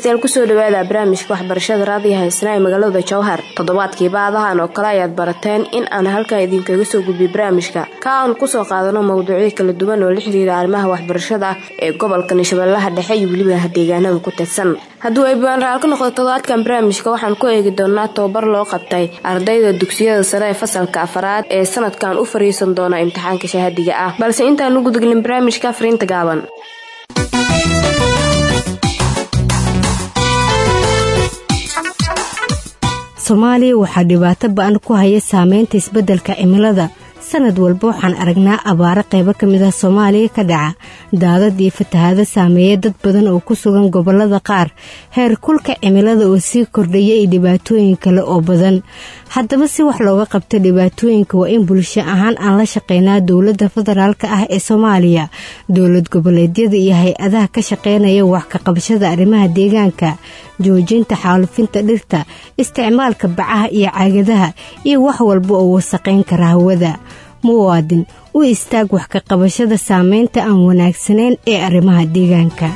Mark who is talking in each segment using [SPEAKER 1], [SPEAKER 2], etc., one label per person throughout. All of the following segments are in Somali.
[SPEAKER 1] dhegeystayaal kusoo dhawaada barnaamijka waxbarashada raadiyaha isna ee magaalada jowhar toddobaadkii baadahan oo kale ayaad barateen in aan halkan idinkaga soo gudbiy barnaamijka ka aan kusoo qaadano mawduucyo kala duwan oo la xiriira arrimaha waxbarashada ee gobolka shabeellaha dhexe iyo weliba deegaanada ku tirsan hadduu ay baanraal ka noqdo toddobaadkan barnaamijka waxaan ku eegi doonaa tababar loo qabtay ardayda dugsiyada sare ee fasalka afaraad ee sanadkan u fariisan doona imtixaanka shahaadiga ah balse intaan u gudgelin barnaamijka fariinta gaaban
[SPEAKER 2] soomaaliya waxaa dhibaato ba-an ku haya saameynta isbeddelka cimilada sanad walba waxaan aragnaa abaaro qaybo ka mid ah soomaaliya ka dhaca daadad iyo fatahaado saameeya dad badan oo ku sugan gobollada qaar heer kulka cimilada oo sii kordhaya iyo dhibaatooyin kale oo badan haddaba si wax looga qabto dhibaatooyinka waa in bulsho ahaan aan la shaqeynaa dowladda federaalka ah ee soomaaliya dowlad goboleedyada iyo hay-adaha ka shaqeynaya wax ka qabashada arrimaha deegaanka joojinta xaalufinta dhirta isticmaalka bacaha iyo caagadaha iyo wax walba oo wasaqayn kara hawada muwaadin u istaag wax ka qabashada saameynta aan wanaagsanayn ee arrimaha deegaanka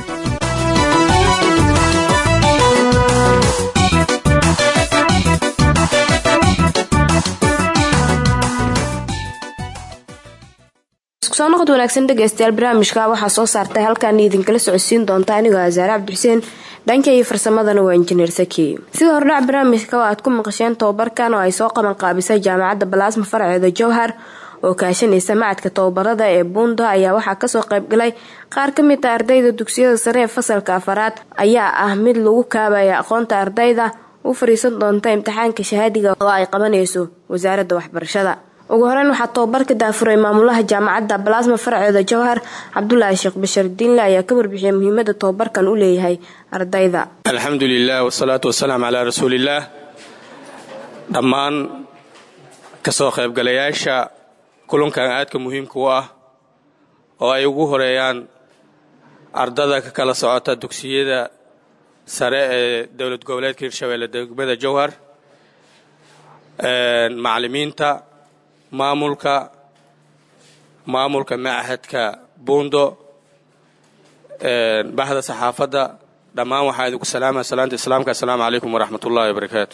[SPEAKER 1] soo noqod wanaagsan dhegeystayaal barnaamijka waxaa soo saartay halkaan idinkala socodsiin doonta anigoo asaare cabdixuseen dhanka iyo farsamadana waa injineer saki sida hordhac barnaamijka oo aad ku maqasheen tababarkan oo ay soo qaban qaabisay jaamacadda balaasma farceeda jowhar oo kaashanaysa macadka tababarada ee buundo ayaa waxaa kasoo qaybgalay qaar ka mid a ardayda dugsiyada sare ee fasalka afaraad ayaa ah mid lagu kaabaya aqoonta ardayda u fariisan doonta imtixaanka shahaadiga oo ay qabanayso wasaaradda waxbarashada ugu horeyn waxaa tababarka daafuray maamulaha jaamacadda balaasma farceeda jowhar cabdulaahi sheekh bashar diinle ayaa ka warbixiyay muhiimada tababarkan u leeyahay ardayda
[SPEAKER 3] alxamdu lilah wasalaatu wasalaam calaa rasuuliillaah dhammaan kasoo qaybgalayaasha kulankan aadka muhiimka u ah oo ay ugu horeeyaan ardada ka kala socota dugsiyada sare ee dowlad goboleedka hirshabeelle degmada jowhar macalimiinta maamulka maamulka machadka buundo baxda saxaafadda dhammaan waxaa idinku salaamaya salaanta islaamka assalaamu calaykum waraxmat ullahi wabarakaatu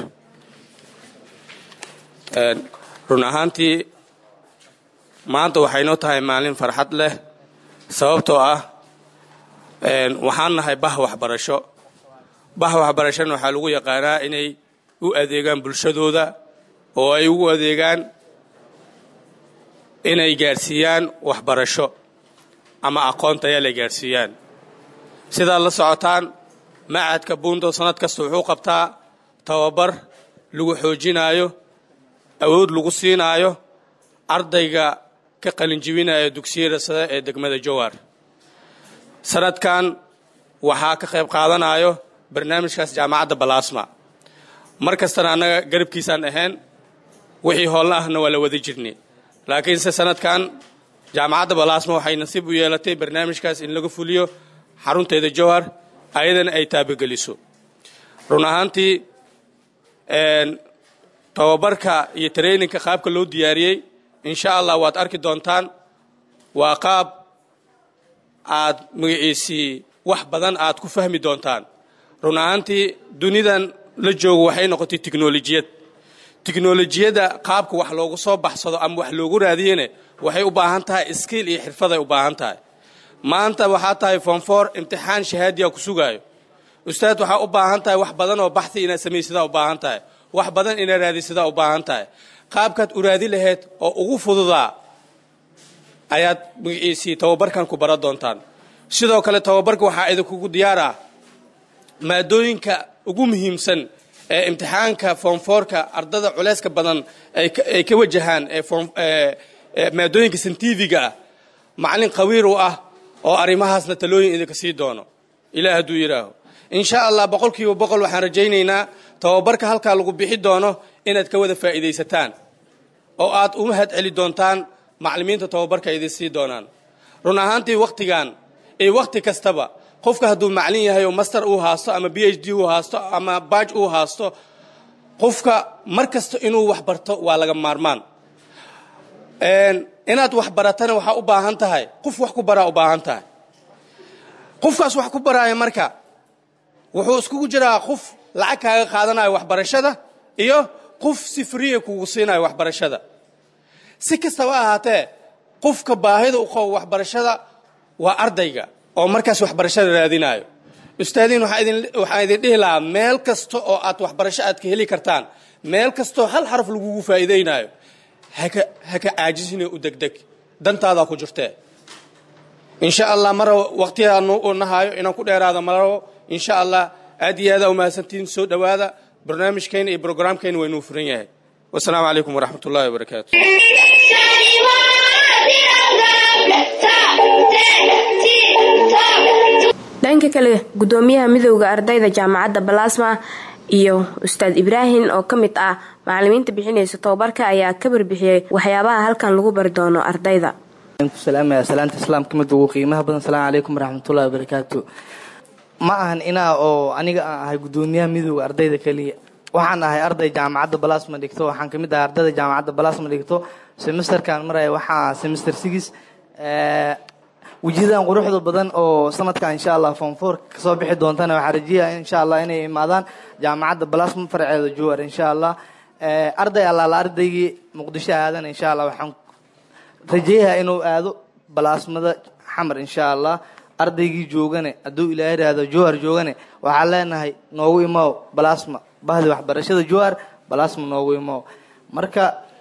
[SPEAKER 3] run ahaantii maanta waxay noo tahay maalin farxad leh sababtoo ah waxaan nahay bah waxbarasho bah waxbarashana waxaa lagu yaqaanaa inay u adeegaan bulshadooda oo ay ugu adeegaan inay gaadhsiiyaan waxbarasho ama aqoon tayale gaadhsiiyaan sidaad la socotaan macadka buundo sannad kasta wuxuu qabtaa tababar lagu xoojinaayo awood lagu siinaayo ardayga ka qalinjibinaya dugsiyada sare ee degmada jowhar sanadkan waxaa ka qayb qaadanayo barnaamijkaas jaamacadda balaasma mar kastana annaga garabkiisaan ahayn wixii hoolna ahna waa la wada jirnay laakiinse sanadkan jaamacadda balaasma waxay nasiib u yeelatay barnaamijkaas in laga fuliyo xarunteeda jowhar ayadana ay taabageliso run ahaantii tababarka iyo traininka qaabka loo diyaariyey insha allah waad arki doontaan waa qaab aad magaciisii wax badan aad ku fahmi doontaan run ahaantii dunidan la joogo waxay noqotay tiknolojiyad tiknolojiyadda qaabka wax loogu soo baxsado ama wax loogu raadiyene waxay u baahan tahay skiil iyo xirfaday u baahan tahay maanta waxaa tahay fonfor imtixaan shahaadiya ku sugaayo ustaad waxaa u baahan tahay wax badan oo baxi inaad samaysadaa u baahan tahay wax badan inaad raadisadaa u baahan tahay qaabkaad u raadi lahayd oo ugu fududaa ayaad magaciisii tababarkan ku baran doontaan sidoo kale tababarka waxaa idinkugu diyaar ah maadooyinka ugu muhiimsan ee imtixaanka foomfoorka ardada culeyska badan ay ka wajahaan ee maadooyinka santifiga ah macalin qawiir u ah oo arrimahaasna talooyin idinka sii doono ilaah hadduu yidhaaho insha allah boqol kiiba boqol waxaan rajaynaynaa tababarka halkaa lagu bixi doono inaad ka wada faa'iidaysataan oo aad u mahad celi doontaan macalimiinta tababarka idin sii doonaan run ahaantii wakhtigan iyo wakhti kastaba qofka hadduu macalin yahay oo master uu haasto ama b h d uu haasto ama baaj uu haasto qofka mar kasta inuu wax barto waa laga maarmaan inaad wax baratana waxaa u baahan tahay qof wax ku baraa u baahan tahay qofkaas wax ku baraaya marka wuxuu iskugu jiraa qof lacag kaaga qaadanayo waxbarashada iyo qof si friya kugu siinayo waxbarashada si kastaba ahaatee qofka baahida u qabo waxbarashada waa ardayga oo markaas waxbarashada raadinayo ustaadiin waxaan idin dhihi lahaa meel kasta oo aad waxbarasho aad ka heli kartaan meel kastoo hal xaraf lagugu faa'iidaynayo haka haka caajisine u degdeg dantaadaa ku jirtee insha allah mara waqtiyaanu u nahayo inaan ku dheeraada marabo insha allah aad iyo aadaa umahadsantihiin soo dhowaada barnaamijkeena iyo brograamkeena waynuu furan yahay wasalaamu calaykum waraxmat ullahi wabarakaatu
[SPEAKER 1] dhanka kale gudoomiyaha midowda ardayda jaamacadda balasma iyo ustaad ibraahim oo ka mid ah macalimiinta bixinaysa tobabarka ayaa ka barbixiyey waxyaabaha halkan lagu bari doono ardayda
[SPEAKER 4] salaamaya salaanta islaamka mid ugu qiimaha badan asalaamu calaykum waraxmatullahi wabarakaatu ma ahan inaa oo aniga aan ahay gudoomiyaha midowda ardayda keliya waxaan ahay arday jaamacadda balasma dhigto waxaan kamid ahay ardayda jaamacadda balasma dhigto semesterkan maraya waxaa semester six wejiyadan quruxda badan oo sanadkan insha allah form four kasoo bixi doontana waxaa rajeyaya insha allah inay imaadaan jaamacadda balasma farceeda jowar insha allah arday allaala ardaygii muqdisho aadana insha allah waxaan rajeeyaha inuu aado balaasmada xamar insha allah ardaygii joogane hadduu ilaa yidhaahdo jowhar joogane waxaan leenahay noogu imow balasma bahdi waxbarashada jowhar balasma noogu imow marka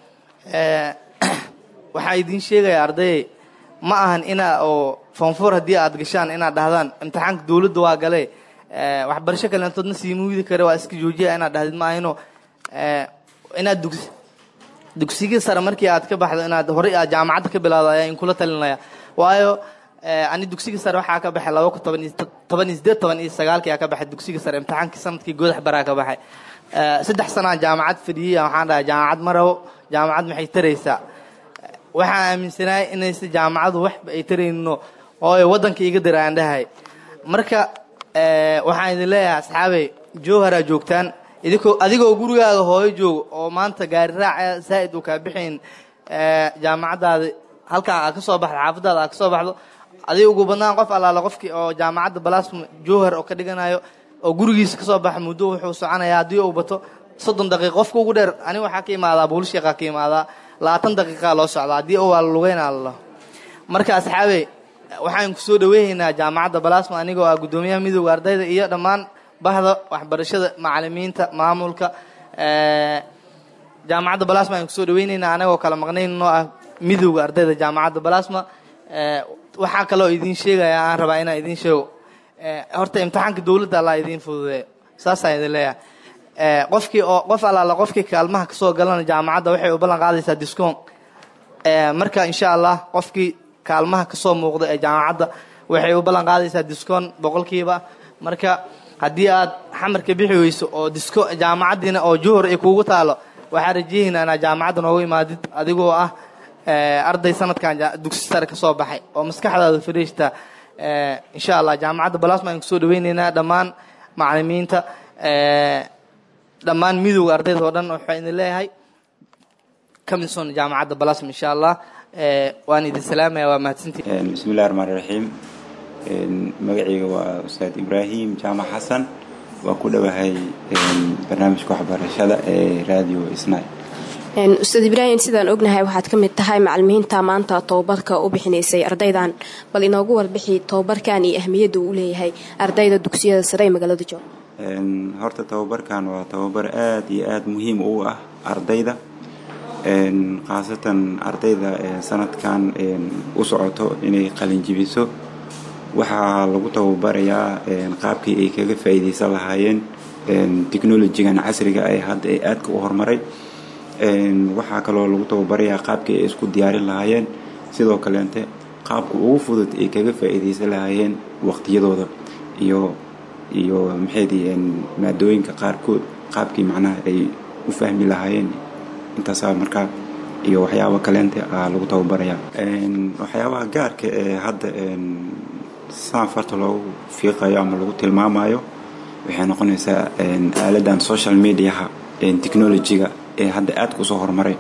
[SPEAKER 4] waxaan idiin sheegaya ardayay ma ahan inaa oo foonfoor haddii aad gashaan inaad dhahdaan imtixaanka dowladda waa gale waxbarasho kaleentoodna siimuudi kare waa iska joojiya inaad dhahdid ma ahino inaad dugs dugsigii sare markii aad ka baxdo inaad horey aad jaamacadda ka bilaado ayaa inkula talinaya waayo ani dugsigii sare waxaa ka baxay laba kun toban iyo toban iyo sideed toban iyo sagaalkii aa ka baxay dugsigii sare imtixaankii sanadkii goodax baraa ka baxay saddex sanaa jaamacad fadhiyey waxaan dhahay jaamacad ma rabo jaamacad maxay taraysaa waxaan aaminsanahay inaysa jaamacadu waxba ay tarayno ooy waddanka iga diraan dhahay marka waxaan idin leeyahay asxaabey jowharaa joogtaan idinkoo adigoo gurigaaga hooyo joogo oo maanta gaari raaca zaa'id uu kaa bixayn jaamacaddaada halkaan aad ka soo baxdo xaafadaada aad ka soo baxdo adiga ugu badnaan qof allaala qofkii oo jaamacadda balasma jowhar oo ka dhiganayo oo gurigiisa kasoo baxa muddo wuxuu soconayaa haddii uu bato soddon daqiiqa qofka ugu dheer aniga waxaa ka imaadaa buulisheeqaa ka imaadaa labaatan daqiiqaa loo socdaa haddii uu waa la lugeynaa lalo marka asxaabey waxaan ku soo dhaweynaynaa jaamacadda balasma anigoo ah guddoomiyaha midowda ardayda iyo dhammaan bahda waxbarashada macalimiinta maamulka jaamacadda balasma ayaan kusoo dhaweynaynaa anagoo kala maqnayn noo ah midowda ardayda jaamacadda balasma waxaa kaloo idiin sheegaya aan rabaa inaan idiin sheego horta imtixaanka dowladda allaa idiin fududeeyo saasaan idin leeyahay qofkii oo qof allaala qofkii kaalmaha kasoo galana jaamacadda waxay u ballan qaadaysaa discoon marka insha allah qofkii kaalmaha kasoo muuqda ee jaamacadda waxay u ballan qaadaysaa discoon boqolkiiba marka haddii aad xamarka bixi weyso oo disko jaamacaddiina oo juhur ay kuugu taalo waxaa rajeehaynaa inaad jaamacadda noogu imaadid adigoo ah arday sanadkan dugsi sare kasoo baxay oo maskaxdaada fariishta insha allah jaamacadda balasma ayaan kusoo dhaweyneynaa dhammaan macalimiinta dhammaan midowga ardayda oo dhan waxaa idin leeyahay kamidson jaamacadda balasma insha allah waan idin salaamaya waa mahadsantii
[SPEAKER 5] bismi illahi raxmaan raxiim magacayga waa ustaad ibraahim jaamac xasan waa ku dhowahay barnaamijka waxbarashada ee radio isnay
[SPEAKER 1] ustaad ibraahim sidaan ognahay waxaad ka mid tahay macalimiinta maanta tobabarka u bixinaysay ardaydan bal inoogu warbixi tobabarkan iyo ahmiyadda uu leeyahay ardayda dugsiyada sare ee magaalada joog
[SPEAKER 5] horta tababarkan waa tababar aada iyo aada muhiim u ah ardayda khaasatan ardayda sanadkan u socoto inay qalinjibiso waxaa lagu tababarayaa qaabkii ay kaga faa'iidaysan lahaayeen technolojigan casriga ee hadda ee aadka u horumaray waxaa kaloo lagu tababarayaa qaabkii ay isku diyaarin lahaayeen sidoo kaleente qaabka ugu fudud ay kaga faa'iidaysan lahaayeen waqtiyadooda iyo iyo maxaydii maadooyinka qaarkood qaabkii macnaha ay u fahmi lahaayeen intaasaa markaa iyo waxyaaba kaleente aa lagu tababarayaa waxyaabaha gaarka ee hadda saan farta loogu fiiqayo ama lagu tilmaamayo waxay noqonaysaa aaladan social mediaha technolojiga ee hadda aadka usoo horumaray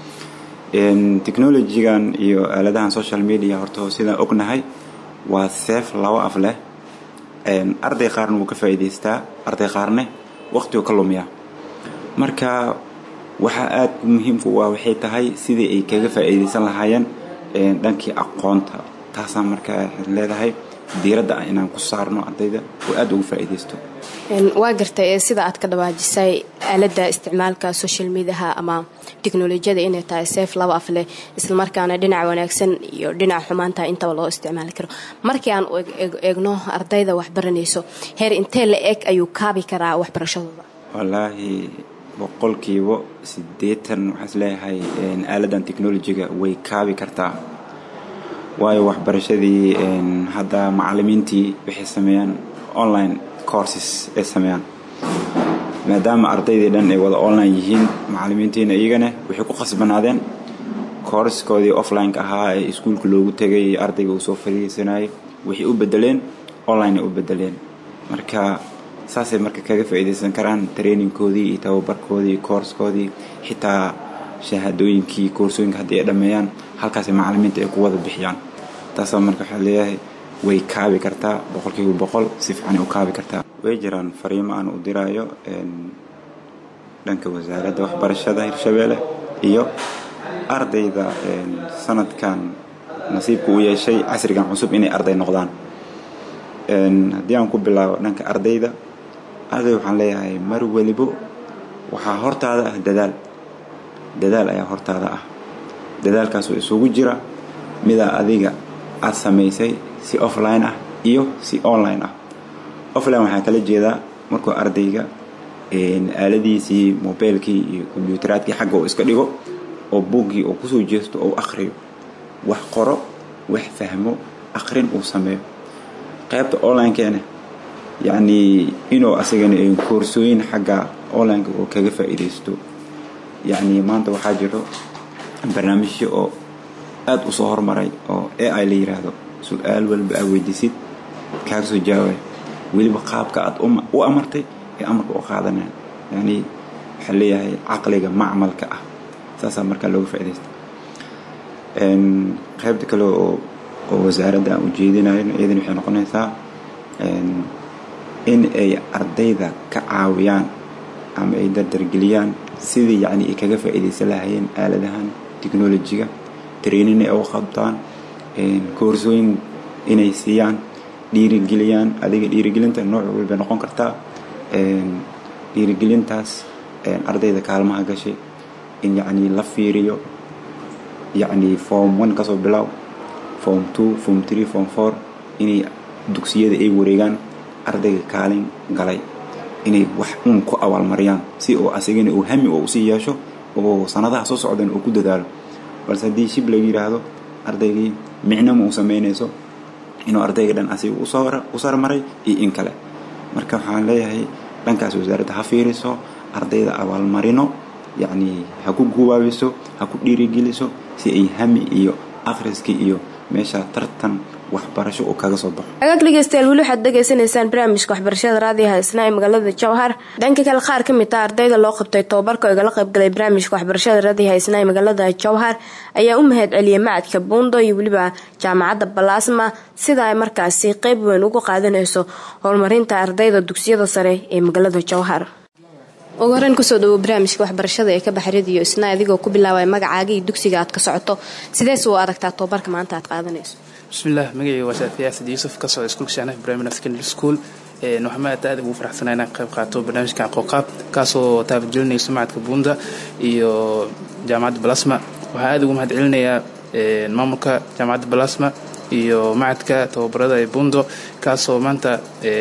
[SPEAKER 5] technolojigan iyo aaladahan social media horta sidaan ognahay waa seef laba af leh arday qaarna wuu ka faa'iidaystaa arday qaarne waqtigu ka lumiyaa marka waxaa aad muhiimku waa waxay tahay sidii ay kaga faa'iidaysan lahaayeen dhankii aqoonta taasaa marka leedahay diiradda ah inaan ku saarno ardayda oo aad ugu faa'iidaysto
[SPEAKER 1] waa gartay ee sida aad ka dhawaajisay aaladda isticmaalka social mediaha ama teknolojiyada inay tahay seef laba af leh islamarkaana dhinaca wanaagsan iyo dhinaca xumaanta intaba loo isticmaali karo markii aan eegno ardayda waxbaranayso heer intee la eg ayuu kaabi karaa waxbarashadooda
[SPEAKER 5] wallaahi boqolkiiba siddeetan waxaas leeyahay aaladan technolojiga way kaabi kartaa waayo waxbarashadii hadda macalimiintii waxay sameeyaan online courses ay sameeyaan maadaama ardaydii dhan ay wada online yihiin macalimiintiina iyagana waxay ku khasbanaadeen courseskoodii offline-ka ahaa ee iskuulka loogu tegay ardayga uu soo fariisanayay waxay u bedeleen online ay u bedeleen marka saasay marka kaga faa'iidaysan karaan trainingkoodii iyo tababarkoodii iyo coursekoodii xitaa shahaadooyinkii koorsooyinka haddii ay dhammeeyaan halkaasay macalimiinta ay ku wada bixiyaan taasaa marka waxaa leeyahay way kaabi kartaa boqolkiiba boqol si fiicanay u kaabi kartaa way jiraan fariimo aan u diraayo dhanka wasaaradda waxbarashada hirshabeelle iyo ardayda sanadkan nasiibka u yeeshay casrigan cusub inay arday noqdaan haddii aan ku bilaabo dhanka ardayda arday waxaan leeyahay mar welibo waxaa hortaada ah dadaal dadaal ayaa hortaada ah dadaalkaasoo isugu jira midaa adiga aad samaysay si offline ah iyo si online ah offline waxaa kala jeedaa markuu ardayga aaladiisii mobeylkii iyo kombyutaraadkii xagga uu iska dhigo oo buuggii uu kusoo jeesto oo u akhriyo wax qoro wax fahmo akhrin uu sameeyo qaybta onlinekeena yacnii inuu asagana koorsooyin xagga onlineka oo kaga faa'iidaysto yacnii maanta waxaa jiro barnaamijyo oo aad u soo hormaray oo a i la yiraahdo su-aal walba aa weydiisid kaaga soo jawaabay weliba qaabka aad u amartay ee amarka u qaadanaya yani waxaa leeyahay caqliga macmalka ah saasaa markaa looga faaidaysta qaybta kale oo oo wasaaradda aan ujeedinayo iyadana waxay noqonaysaa in ay ardayda ka caawiyaan ama ay dardargeliyaan sidii yani ay kaga faa'iidaysan lahayeen aaladahan technolojiga training ay u qabtaan koorsooyin inay siiyaan dhiirigeliyaan adiga dhiirigelinta nooc walbay noqon kartaa dhiirigelintaas ardayda kaalmaha gashay in yacni la fiiriyo yacni form one kasoo bilow form two form three form four inay dugsiyada ay wareegaan ardayga kaalin galay inay wax uun ku abaalmariyaan si oo asagana uu hami oo usii yeesho oo sanadaha soo socdan uu ku dadaalo balse haddii shib laga yidhaahdo ardaygii micnama uu samaynayso inuu ardayga dhan asiga u sarmaray iyo in kale marka waxaan leeyahay dhankaas wasaaradda ha fiiriso ardayda abaalmarino yacni ha ku gubaabiso ha ku dhiirigeliso si ay hami iyo akhriskii iyo meesha tartan waxbarasho uu kaga soo baxo
[SPEAKER 1] agaag dhegeystayaal weli waxaad dhegaysanaysaan barnaamijka waxbarashada raadiyaha isna ee magaalada jowhar dhanka kale qaar ka mid ah ardayda loo qabtay tobabarka oo igala qaybgalay barnaamijka waxbarashada raadiyaha isna ee magaalada jowhar ayaa u mahad celiyay macadka buundo iyo weliba jaamacadda balaasma sida ay markaasi qeyb weyn ugu qaadanayso horumarinta ardayda dugsiyada sare ee magaalada jowhar ugu horeyn kusoo dhawo barnaamijka waxbarashada ee ka baxa radiyo isna adigoo ku bilaabay magacaaga iyo dugsiga aad ka socoto sidees u aragtaa tobabarka maanta aad qaadanayso
[SPEAKER 6] bismillaah magacayga waa shaatiya asad yuusuf ka socda iskuulka shaanaha primary secondary school waxaan aad aad ugu faraxsanaa inaan qayb qaato barnaamijka aqooqaab kaasoo taabagelinayso macadka buunda iyo jaamacadda balasma waxaan aad ugu mahad celinayaa maamulka jaamacadda balasma iyo macadka tababarada ee buundo kaasoo maanta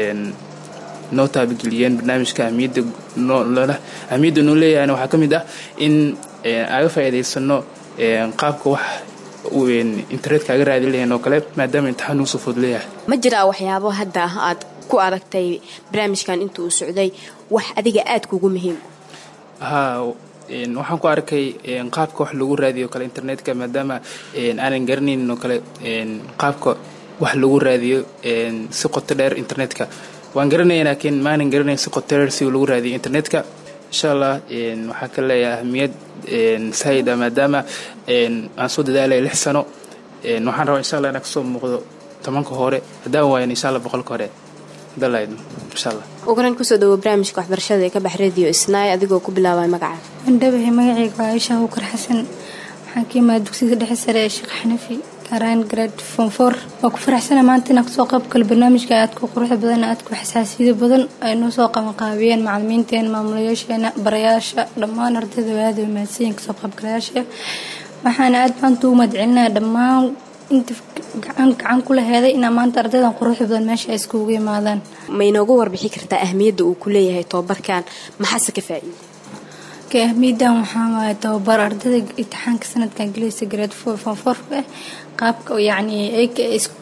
[SPEAKER 6] noo taabageliyeen barnaamijka ahmiyadda ahmiyadda noo leeyahayna waxaa ka mid ah in aga faa'iidaysano qaabka wax internetka aga raadin lahayn oo kale maadaama imtixaan uu soo food leeyahay
[SPEAKER 1] ma jiraa waxyaabo hadda aad ku aragtay barnaamijkan inta uu socday wax adiga aad kugu muhiim
[SPEAKER 6] haa waxaan ku arkay qaabka wax lagu raadiyo kale internetka maadaama aanan garanaynin oo kale qaabka wax lagu raadiyo si qoto dheer internetka waan garanaya laakiin maanan garanayn si qoto dheer si lagu raadiyo internetka insha allah waxaa ka leeyahay ahmiyad saayid ah maadaama aan soo dadaalaya lix sano waxaan rabaa insha allah inaan kasoo muuqdo tobanka hore haddaan waayan insha allah boqolka hore dalayd insha allah
[SPEAKER 1] uguran kusoo dhawo barnaamijka waxbarashada ee ka bax radio isnaay adigoo ku bilaabay magaca
[SPEAKER 7] andhabahay magacayga waa aisha abukar xasan waxaan ka imaada dugsiga dhexe sare ee sheekh xanafi gaaraan grade form four waa ku faraxsana maanta inaan kasoo qayb galo barnaamijka aadka quruxda badan aadka xasaasiyada badan ay noo soo qabanqaabiyeen macalimiinteena maamulayaasheena barayaasha dhammaan ardayda aada way mahadsanyiin kasoo qaybgalayaasha waxaana aad maanta ugu mahadcelinaya dhammaan inta gacan gacan ku laheeday inaa maanta ardaydan quruxda badan meesha ay iskugu yimaadaan
[SPEAKER 1] ma inoogu warbixi kartaa ahmiyadda uu ku leeyahay tobabarkan maxaase ka faa'iida
[SPEAKER 7] ka ahmiyaddan waxaa waaye tababar ardayda imtixaanka sanadkan gelaysa grade four form four ah qaabka yacni ayka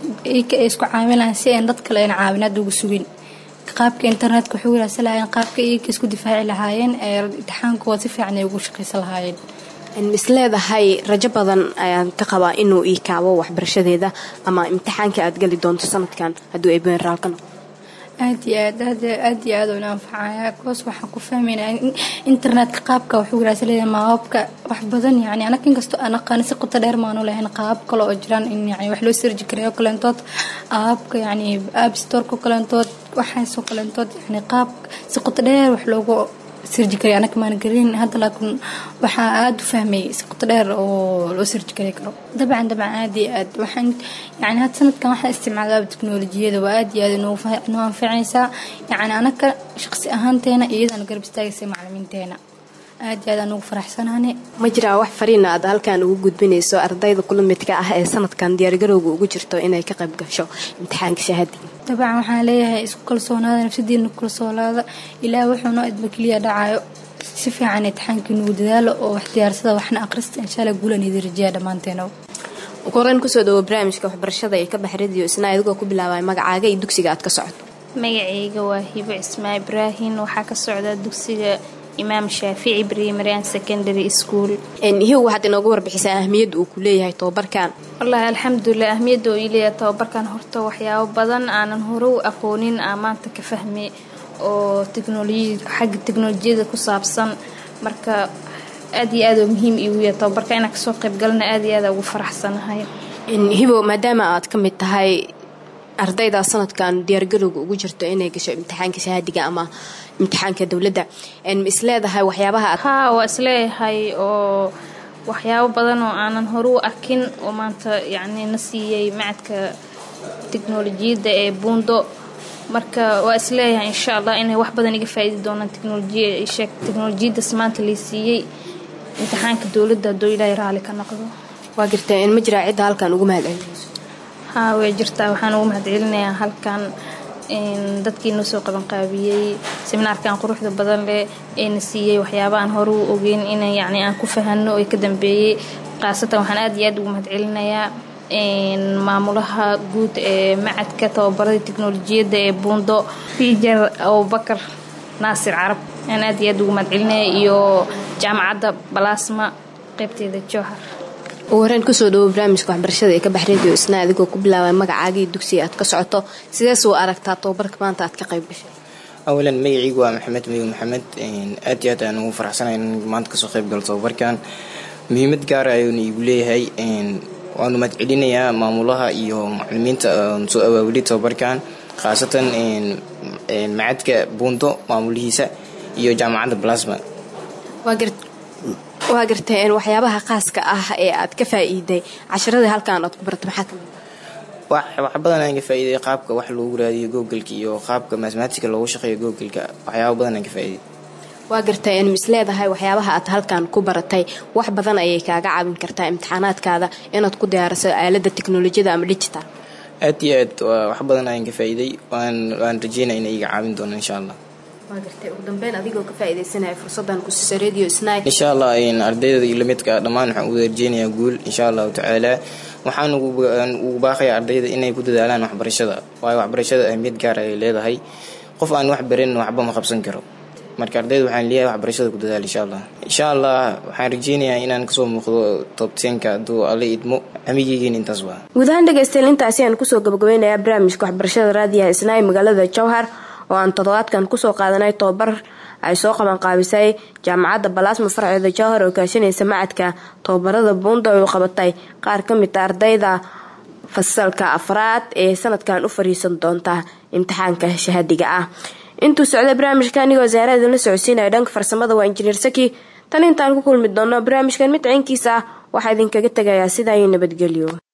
[SPEAKER 7] ay isku caamilaan si aan dad kale ayna caawinaad ugu sugin qaabka internetka waxay wiraasa lahaayeen qaabka iyaga isku difaaci lahaayeen ee imtixaankooda si fiican ay ugu shaqaysan lahaayeen
[SPEAKER 1] isleedahay rajo badan ayaan ka qabaa inuu ii kaabo waxbarashadeeda ama imtixaanka aad geli doonto sanadkan hadduu ay beneraal ka noqdo
[SPEAKER 7] aad iyo aad aad aad iyo aad una anfacaya kuwaas waxaan ku fahmaynaa internetka qaabka waxuu wiraasa leeyahay maababka wax badan yacni anaga inkastoo aan aqaani si qoto dheer maanu lahayn qaabab kale oo jiraan in yani wax loo sirji karayo kaleentood aababka yacni app storeko kaleentood waxaasoo kaleentood yani qaab si qoto dheer wax loogu sirji karay anaga maan garin hadda laakiin waxaa aada u fahmayay si qoto dheer oo loo sirji kari karo dabcan dabcan aada iyo aad waxaan yani hadda sanadkan waxaan isticmaalaa teknolojiyada waa aada iyo aad inoo anfacaysaa yani anaga shaqsi ahaanteena iyadana garab istaagaysa macalimiinteena aad iyo aad aan ugu faraxsanaane
[SPEAKER 1] ma jiraa wax fariina aad halkan ugu gudbinayso ardayda kula midka ah ee sanadkan diyaargarowga ugu jirto inay ka qayb gasho imtixaanka shahaadiga
[SPEAKER 7] dabcan waxaan leeyahay isku kalsoonaada nafsadiina ku kalsoonaada ilaah wuxuu noo idma keliya dhacayo si fiican imtixaankii nugu dadaalo oo wax diyaarsada waxna aqrista insha allah guulan idin rajeeya dhammaanteena
[SPEAKER 1] koran kusoo dhawo barnaamijka waxbarashada ee ka bax radio isna adigoo ku bilaabay magacaaga iyo dugsiga aad ka socoto
[SPEAKER 8] magacayga waa hibo cismaa ibraahin waxaa ka socda dugsiga imaam shaafici primary and secondary school
[SPEAKER 1] hiw waxaad inoogu warbixisaa ahmiyadda uu ku leeyahay tobabarkan
[SPEAKER 8] wallaahi alxamdulilah ahmiyadda uu ileeyahay tobabarkan horta waxyaabo badan aanan hore u aqoonin aa maanta ka fahmay oo teknolojiyad xagga teknolojiyada ku saabsan marka aad iyo aad oo muhiim iigu yahay tobabarka inaan kasoo qayb galana aad iyo aad ugu faraxsanahay
[SPEAKER 1] hibo maadaama aad ka mid tahay ardayda sanadkan diyaargarowga ugu jirto inay gasho imtixaanka shahaadiga ama imtixaanka dowladda ma isleedahay waxyaabaha
[SPEAKER 8] haa waa isleeyahay oo waxyaabo badan oo aanan hore u arkin oo maanta yacni na siiyey macadka teknolojiyadda ee buundo marka waa isleeyahay insha allah inay wax badan iga faa'iidi doonaan teknolojiya sheeg teknolojiyaddas maanta lay siiyey imtixaanka dowladda hadduu ilaahay raali ka noqdo
[SPEAKER 1] waa jirta in ma jiraa cidda halkan ugu mahadcelinayso
[SPEAKER 8] haa way jirtaa waxaan ugu mahadcelinayaa halkan dadkii noo soo qabanqaabiyey seminaarkan quruxda badan leh eena siiyey waxyaaba aan hore u ogeyn in yacni aan ku fahano ee ka dambeeyey khaasatan waxaan aad iyo aad ugu mahadcelinayaa maamulaha guud ee macadka tababarada teknolojiyadda ee buundo fijar abubakar naasir carab aan aad iyo aad ugu mahadcelinaya iyo jaamacadda balasma qaybteeda jowhar
[SPEAKER 1] ugu horeen kusoo dhawo barnaamijka waxbarashada ee ka bax radio isna adigoo ku bilaabay magacaagii dugsiga aad ka socoto sidees u aragtaa tobabarka maanta aad ka qayb gashay
[SPEAKER 9] awalan magacaygu waa maxamed madow maxamed aad iyo aad aan ugu faraxsanahay in maanta kasoo qayb galo tobabarkan muhiimad gaara ayuuna iigu leeyahay waanu mahadcelinayaa maamulaha iyo macalimiinta soo awaawilay tobabarkan khaasatan macadka buundo maamulihiisa iyo jaamacadda balasma
[SPEAKER 1] waa gartay waxyaabaha khaaska ah ee aad ka faa'iiday casharadii halkan aad ku barata maxaa kamid
[SPEAKER 9] wax badan aan ka faa'iiday qaabka wax loogu raadiyo googleka iyo qaabka mathematica loogu shaqeeyo googleka waxyaaba badan aan ka faa'iiday
[SPEAKER 1] waa gartay in mis leedahay waxyaabaha aad halkan ku baratay wax badan ayay kaaga caawin kartaa imtixaanaadkaada inaad ku diyaariso aalada teknolojiyada ama digital
[SPEAKER 9] aad iyo aad wax badan ayaan ka faa'iiday waan rajeynaya inay iga caawin doonaan insha allah
[SPEAKER 1] waa gartay ugu dambeyn adigoo ka faa'iidaysanaya fursadan kusiisa radio sni
[SPEAKER 9] insha allah ardayda iyo lamidka dhammaan waxaan ugu rajeynayaa guul insha allahu tacaala waxaan ugu baaqaya ardayda inay ku dadaalaan waxbarashada waayo waxbarashada ahmiyad gaar ayay leedahay qof aan wax barin waxba ma qabsan karo marka ardayda waxaan leeyahay waxbarashada ku dadaal insha allah insha allah waxaan rajeynayaa inaan kasoo muuqdo tobtenka hadduu alla idmo amigeygiin intaas waa
[SPEAKER 1] guud ahaan dhegaystayaal intaasi aan kusoo gabagabeynayaa barnaamijka waxbarashada raadiyaha isnaa ee magaalada jowhar oo aan toddobaadkan kusoo qaadanay tobabar ay soo qabanqaabisay jaamacadda balaasma farceeda jowhar oo kaashanaysa macadka tobabarada buunda ay u qabatay qaar ka mid a ardayda fasalka afraad ee sanadkan u fariisan doonta imtixaanka shahadiga ah intuu socday barnaamijka anigoo wasaarada la socodsiinaya dhanka farsamada waa injineer saki tan intaan ku kulmi doono barnaamijkan mid ciinkiisa ah waxaa idinkaga tegayaa sidaa iyo nabadgelyo